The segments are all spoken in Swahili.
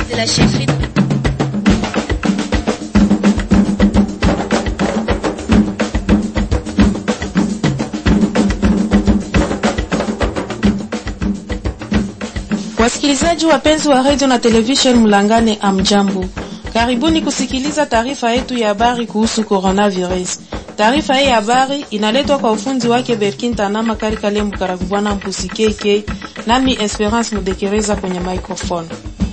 de la chefferie. Wasikilizaji wapenzi wa radio na television Mlangane, amjambo, karibuni kusikiliza taarifa yetu ya habari kuhusu coronavirus. Taarifa hii ya habari inaletwa kwa ufundi wake Berkin Tanama Kari Kalembu Karakubwana Mpusi KK, nami Esperance Mudekereza kwenye microphone.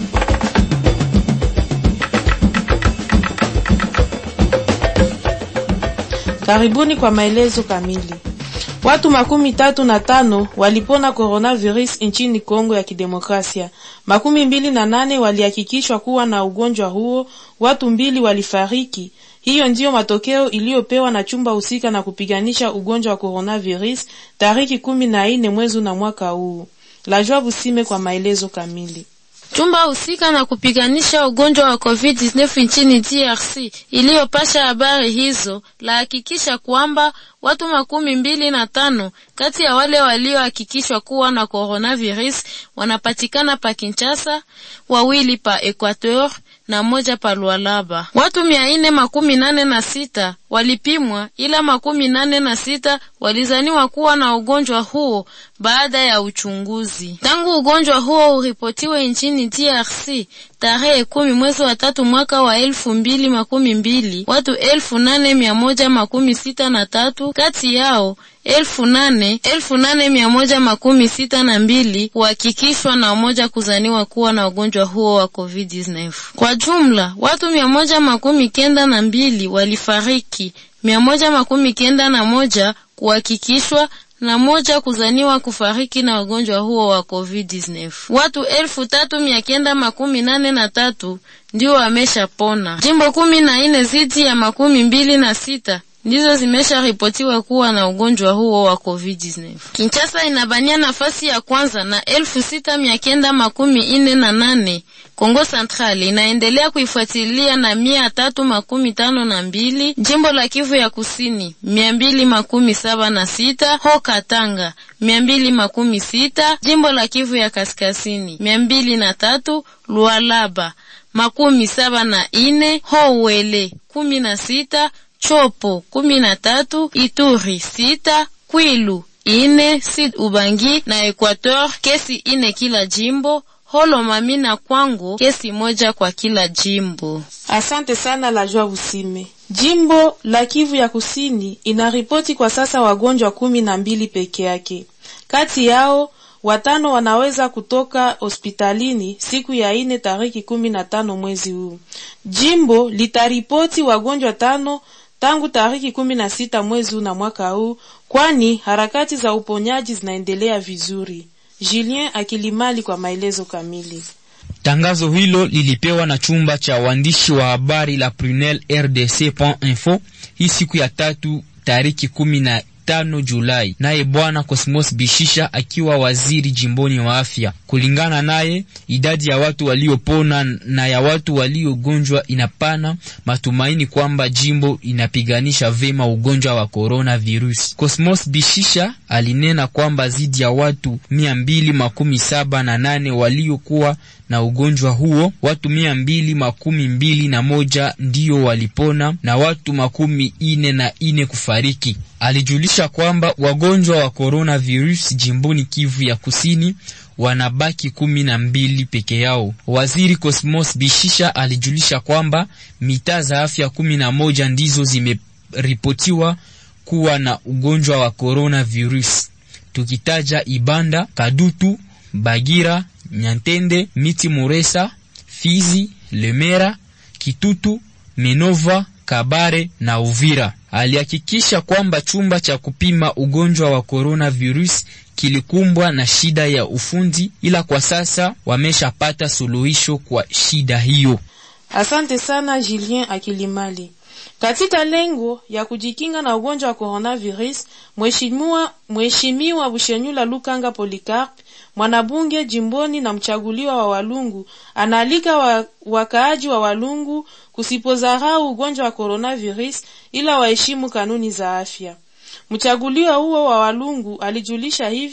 Karibuni kwa maelezo kamili. Watu makumi tatu na tano walipona coronavirus nchini Kongo ya Kidemokrasia. Makumi mbili na nane walihakikishwa kuwa na ugonjwa huo, watu mbili walifariki. Hiyo ndiyo matokeo iliyopewa na chumba husika na kupiganisha ugonjwa wa coronavirus tariki kumi na nne mwezi na mwaka huu. Lajwa Busime kwa maelezo kamili. Chumba husika na kupiganisha ugonjwa wa COVID-19 nchini DRC iliyopasha habari hizo lahakikisha kwamba watu makumi mbili na tano kati ya wale waliohakikishwa kuwa na coronavirus wanapatikana pa Kinshasa, wawili pa Equateur na moja pa Lualaba. Watu mia ine makumi nane na sita walipimwa, ila makumi nane na sita walizaniwa kuwa na ugonjwa huo baada ya uchunguzi. Tangu ugonjwa huo uripotiwe nchini DRC tarehe kumi mwezi wa tatu mwaka wa elfu mbili makumi mbili watu elfu nane mia moja makumi sita na tatu kati yao elfu nane elfu nane mia moja makumi sita na mbili kuhakikishwa na moja kuzaniwa kuwa na ugonjwa huo wa COVID-19. Kwa jumla watu mia moja makumi kenda na mbili walifariki, mia moja makumi kenda na moja kuhakikishwa na moja kuzaniwa kufariki na ugonjwa huo wa COVID-19. Watu elfu tatu mia kenda makumi nane na tatu ndio wameshapona. Jimbo kumi na nne zidi ya makumi mbili na sita ndizo zimesharipotiwa kuwa na ugonjwa huo wa COVID-19. Kinshasa inabania nafasi ya kwanza na elfu sita mia kenda makumi ine na nane. Kongo Central inaendelea kuifuatilia na mia tatu makumi tano na mbili. Jimbo la Kivu ya Kusini mia mbili makumi saba na sita. Ho Katanga mia mbili makumi sita. Jimbo la Kivu ya Kaskazini mia mbili na tatu. Lualaba makumi saba na ine. Ho Wele kumi na sita. Chopo kumi na tatu, Ituri sita, Kwilu ine, Sud Ubangi na Equateur kesi ine kila jimbo, Holomami na Kwango kesi moja kwa kila jimbo. Asante sana Lajwa Busime. Jimbo la Kivu ya Kusini inaripoti kwa sasa wagonjwa kumi na mbili peke yake. Kati yao watano wanaweza kutoka hospitalini siku ya ine tariki kumi na tano mwezi huu. Jimbo litaripoti wagonjwa tano tangu tariki kumi na sita mwezi huu na mwaka huu, kwani harakati za uponyaji zinaendelea vizuri. Julien Akilimali kwa maelezo kamili. Tangazo hilo lilipewa na chumba cha waandishi wa habari la Prunel RDC.info hii siku ya tatu tariki kumi na tano Julai, naye bwana Cosmos Bishisha akiwa waziri jimboni wa afya. Kulingana naye, idadi ya watu waliopona na ya watu waliogonjwa inapana matumaini kwamba jimbo inapiganisha vema ugonjwa wa corona virus. Cosmos Bishisha alinena kwamba zidi ya watu mia mbili makumi saba na nane waliokuwa na ugonjwa huo, watu mia mbili makumi mbili na moja ndiyo walipona na watu makumi ine na ine kufariki. Alijulisha kwamba wagonjwa wa coronavirus jimboni Kivu ya Kusini wanabaki kumi na mbili peke yao. Waziri Cosmos Bishisha alijulisha kwamba mitaa za afya kumi na moja ndizo zimeripotiwa kuwa na ugonjwa wa coronavirus, tukitaja Ibanda, Kadutu, Bagira, Nyantende, Miti Muresa, Fizi, Lemera, Kitutu, Minova, Kabare na Uvira. Alihakikisha kwamba chumba cha kupima ugonjwa wa coronavirus kilikumbwa na shida ya ufundi, ila kwa sasa wameshapata suluhisho kwa shida hiyo. Asante sana Julien Akilimali. Katika lengo ya kujikinga na ugonjwa wa coronavirus, mheshimiwa mheshimiwa Bushenyula Lukanga Polikarp, mwanabunge jimboni na mchaguliwa wa Walungu, anaalika wa, wakaaji wa Walungu kusipozarau ugonjwa wa coronavirus, ila waheshimu kanuni za afya. Mchaguliwa huo wa Walungu alijulisha hivyo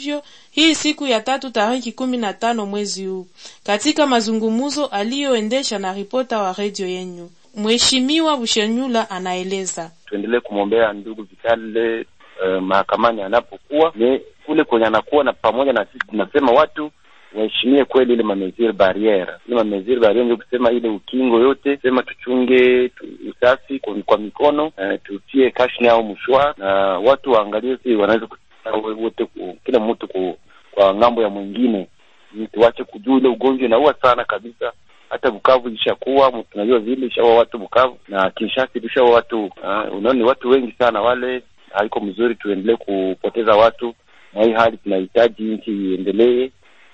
hii siku ya tatu tariki kumi na tano mwezi huu, katika mazungumuzo aliyoendesha na ripota wa redio yenyu. Mheshimiwa Bushenyula anaeleza tuendelee kumwombea ndugu Vitale uh, mahakamani anapokuwa ni kule kwenye anakuwa na pamoja na sisi tunasema watu waheshimie kweli ile mameziri barriere, ile mameziri barriere ndio kusema ile ukingo yote, sema tuchunge tu, usafi kwa, kwa mikono uh, tutie kashni au mshwa, na watu waangalie si wanaweza wote, kila mtu ku, kwa ng'ambo ya mwingine, tuache kujua ile ugonjwa inaua sana kabisa hata Bukavu ilishakuwa tunajua vile ishaua watu Bukavu na Kinshasa ilishaua watu uh, unaona ni watu wengi sana wale. Haiko mzuri tuendelee kupoteza watu, na hii hali tunahitaji nchi iendelee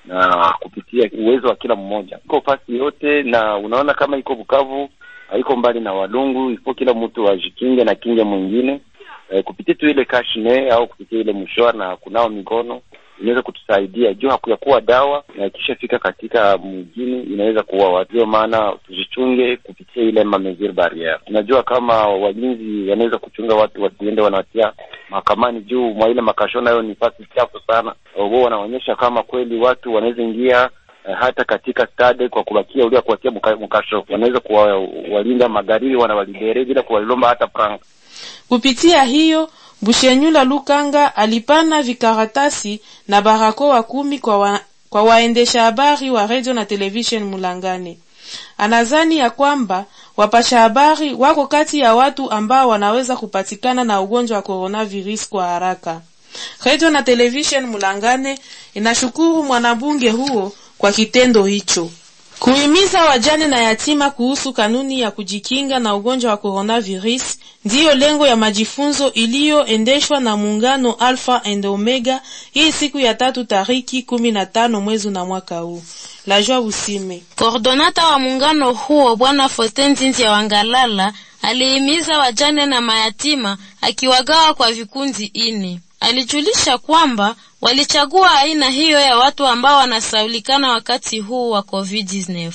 na kupitia uwezo wa kila mmoja, iko fasi yote, na unaona kama iko Bukavu haiko mbali na Walungu, ifo kila mtu ajikinge na kinge mwingine eh, kupitia tu ile kashne au kupitia ile mshwa na kunao mikono inaweza kutusaidia juu hakuyakuwa dawa na ikishafika katika mjini inaweza kuua watu. Ndio maana tujichunge kupitia ile mamezir barriere. Tunajua kama walinzi wanaweza kuchunga watu wasiende wanawatia mahakamani juu mwa ile makasho, nayo ni fasi chafu sana. Wao wanaonyesha kama kweli watu wanaweza ingia eh, hata katika stade kwa kubakia ulia kuwatia mkasho, wanaweza kuwalinda magharibi, wanawalibere bila kuwalomba hata frank. Kupitia hiyo Bushenyula Lukanga alipana vikaratasi na barakoa kumi kwa, wa, kwa waendesha habari wa radio na television Mulangane. Anazani ya kwamba wapasha habari wako kati ya watu ambao wanaweza kupatikana na ugonjwa wa coronavirus kwa haraka. Radio na television Mulangane inashukuru mwanabunge huo kwa kitendo hicho. Kuhimiza wajane na yatima kuhusu kanuni ya kujikinga na ugonjwa wa coronavirus ndiyo lengo ya majifunzo iliyoendeshwa na muungano Alpha and Omega hii siku ya tatu tariki kumi na tano mwezi na mwaka huu. La Joie Busime, Kordonata wa muungano huo Bwana Faustin Nzinzi ya Wangalala alihimiza wajane na mayatima akiwagawa kwa vikundi ini. Alijulisha kwamba walichagua aina hiyo ya watu ambao wanasaulikana wakati huu wa COVID-19.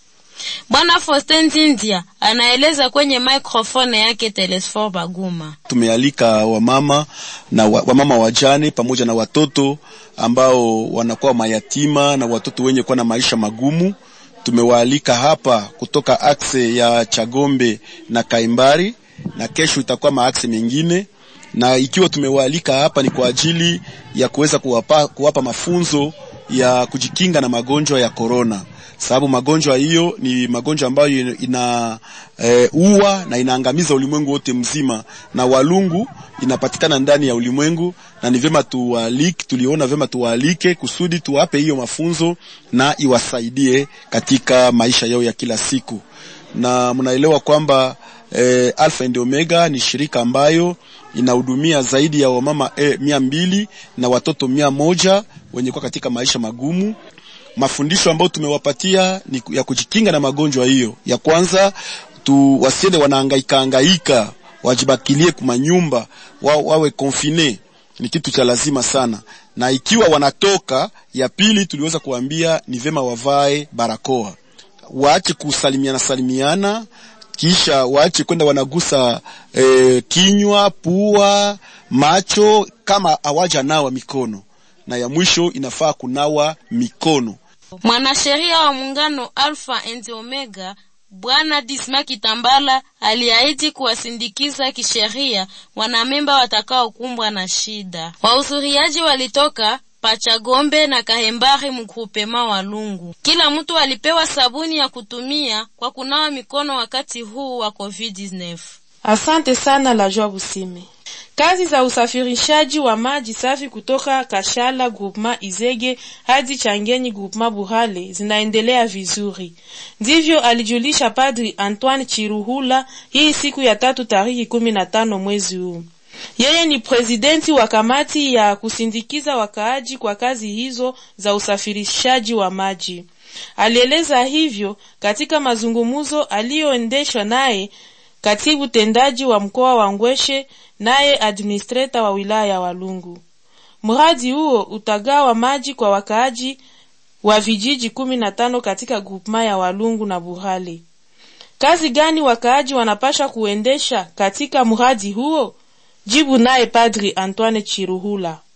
Bwana Faustin Nzindia anaeleza kwenye microphone yake Telesfor Baguma. Tumealika wamama na wa, wamama wajane pamoja na watoto ambao wanakuwa mayatima na watoto wenye kuwa na maisha magumu. Tumewaalika hapa kutoka akse ya Chagombe na Kaimbari, na kesho itakuwa maakse mengine na ikiwa tumewaalika hapa ni kwa ajili ya kuweza kuwapa, kuwapa mafunzo ya kujikinga na magonjwa ya korona, sababu magonjwa hiyo ni magonjwa ambayo ina e, ua na inaangamiza ulimwengu wote mzima, na Walungu inapatikana ndani ya ulimwengu, na ni vyema tuwaalike, tuliona vyema tuwaalike kusudi tuwape hiyo mafunzo na iwasaidie katika maisha yao ya kila siku, na mnaelewa kwamba E, Alpha and Omega ni shirika ambayo inahudumia zaidi ya wamama e, mia mbili na watoto mia moja wenye kuwa katika maisha magumu. Mafundisho ambayo tumewapatia ni ya kujikinga na magonjwa hiyo. Ya kwanza tu wasiende wanahangaika hangaika, wajibakilie kuma nyumba wa, wawe confine, ni kitu cha lazima sana. Na ikiwa wanatoka, ya pili tuliweza kuambia ni vema wavae barakoa, waache kusalimiana salimiana kisha waache kwenda wanagusa e, kinywa, pua, macho kama hawaja nawa mikono, na ya mwisho inafaa kunawa mikono. Mwanasheria wa muungano Alpha and Omega Bwana Disma Kitambala aliahidi kuwasindikiza kisheria wanamemba watakaokumbwa na shida. Wahudhuriaji walitoka Pachagombe na Kahembari mgrupema wa Lungu. Kila mtu alipewa sabuni ya kutumia kwa kunawa mikono wakati huu wa COVID-19. Asante sana La Joie Busime. Kazi za usafirishaji wa maji safi kutoka Kashala Groupement Izege hadi Changenyi Groupement Burale zinaendelea vizuri. Ndivyo alijulisha Padri Antoine Chiruhula hii siku ya tatu tariki kumi na tano mwezi huu. Yeye ni presidenti wa kamati ya kusindikiza wakaaji kwa kazi hizo za usafirishaji wa maji. Alieleza hivyo katika mazungumzo aliyoendeshwa naye katibu tendaji wa mkoa wa Ngweshe naye administrator wa wilaya ya Walungu. Mradi huo utagawa maji kwa wakaaji wa vijiji kumi na tano katika grupema ya Walungu na Burale. Kazi gani wakaaji wanapasha kuendesha katika mradi huo? Jibu naye Padri Antoine Chiruhula.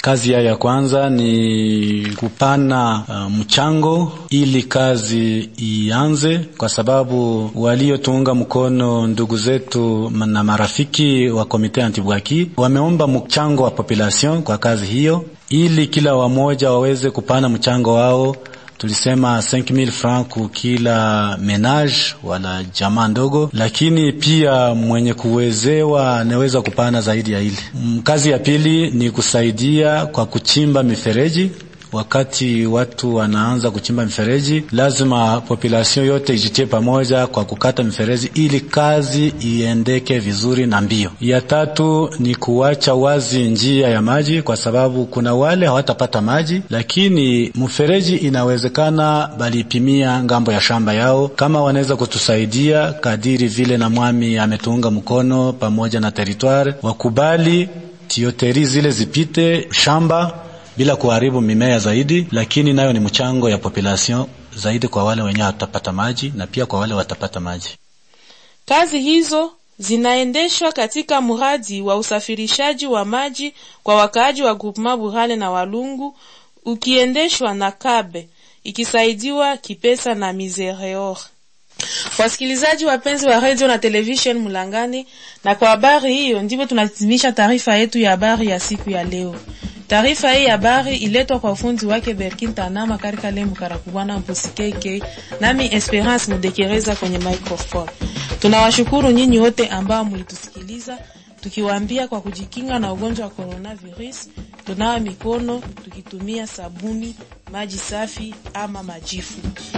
Kazi yao ya kwanza ni kupana uh, mchango ili kazi ianze, kwa sababu waliotuunga mkono ndugu zetu na marafiki wa komite antibwaki wameomba mchango wa population kwa kazi hiyo, ili kila wamoja waweze kupana mchango wao tulisema 5000 francs ku kila menage wala jamaa ndogo, lakini pia mwenye kuwezewa anaweza kupana zaidi ya ile. Kazi ya pili ni kusaidia kwa kuchimba mifereji. Wakati watu wanaanza kuchimba mifereji, lazima population yote ijitie pamoja kwa kukata mifereji ili kazi iendeke vizuri na mbio. Ya tatu ni kuacha wazi njia ya maji, kwa sababu kuna wale hawatapata maji, lakini mfereji inawezekana balipimia ngambo ya shamba yao. Kama wanaweza kutusaidia kadiri vile na mwami ametuunga mkono pamoja na territoire, wakubali tioteri zile zipite shamba bila kuharibu mimea zaidi, lakini nayo ni mchango ya population zaidi kwa wale wenyewe watapata maji na pia kwa wale watapata maji. Kazi hizo zinaendeshwa katika mradi wa usafirishaji wa maji kwa wakaaji wa Groupement Burale na Walungu, ukiendeshwa na Kabe ikisaidiwa kipesa na Misereor. Wasikilizaji wapenzi wa radio na television Mulangani, na kwa habari hiyo ndivyo tunahitimisha taarifa yetu ya habari ya siku ya leo. Taarifa hii habari iletwa kwa ufundi wake Berkin Tanama karika lemu karakubwana mpusi KK nami Esperance Mudekereza kwenye microphone. Tunawashukuru nyinyi wote ambao mlitusikiliza tukiwaambia kwa kujikinga na ugonjwa wa coronavirus, tunawa mikono tukitumia sabuni, maji safi ama majifu.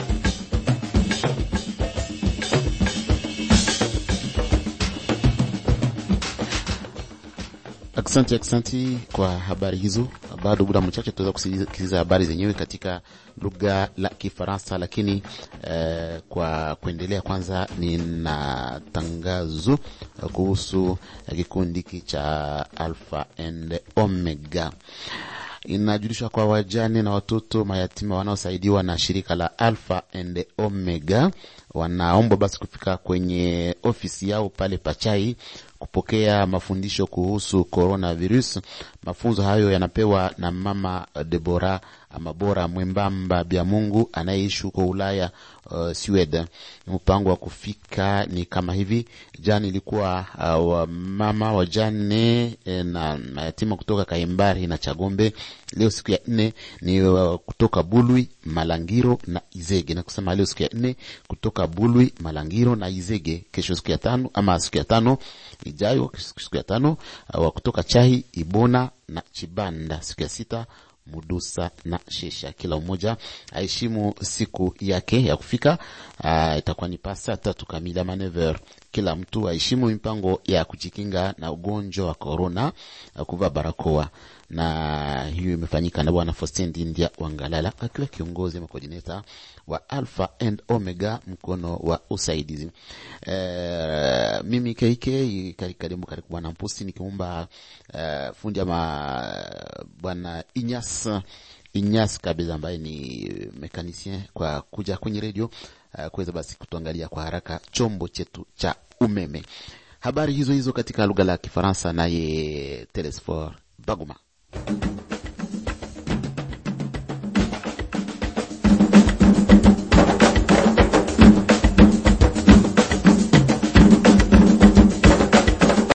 Aksanti, aksanti kwa habari hizo. Bado muda mchache tutaweza kusikiliza habari zenyewe katika lugha la Kifaransa, lakini eh, kwa kuendelea, kwanza nina tangazo kuhusu kikundi hiki cha Alpha and Omega. Inajulishwa kwa wajane na watoto mayatima wanaosaidiwa na shirika la Alpha and Omega wanaomba basi kufika kwenye ofisi yao pale Pachai kupokea mafundisho kuhusu coronavirus. Mafunzo hayo yanapewa na mama Debora Amabora Mwembamba Bya Mungu anayeishi huko Ulaya, uh, Sweden. Mpango wa kufika ni kama hivi: jana ilikuwa uh, wa mama wajane eh, na mayatima kutoka Kaimbari na Chagombe. Leo siku ya nne ni uh, kutoka Bulwi, Malangiro na Izege, na kusema leo siku ya nne kutoka Bulwi, Malangiro na Izege. Kesho siku ya tano ama siku ya tano ijayo, siku ya tano wa kutoka Chahi, Ibona na Chibanda. Siku ya sita Mudusa na Shesha. Kila mmoja aheshimu siku yake ya kufika. Uh, itakuwa ni pasa tatu kamili ama never. Kila mtu aheshimu mipango ya kujikinga na ugonjwa wa korona, kuvaa barakoa na hiyo imefanyika na Bwana Faustin India Wangalala akiwa kiongozi ama coordinator wa Alpha and Omega mkono wa usaidizi. E, mimi KK karibu karibu Bwana Mpusi nikiomba e, fundi ama Bwana Inyas Inyas kabisa ambaye ni mekanisien kwa kuja kwenye redio uh, kuweza basi kutuangalia kwa haraka chombo chetu cha umeme. Habari hizo hizo katika lugha la Kifaransa, naye Telesfor Baguma.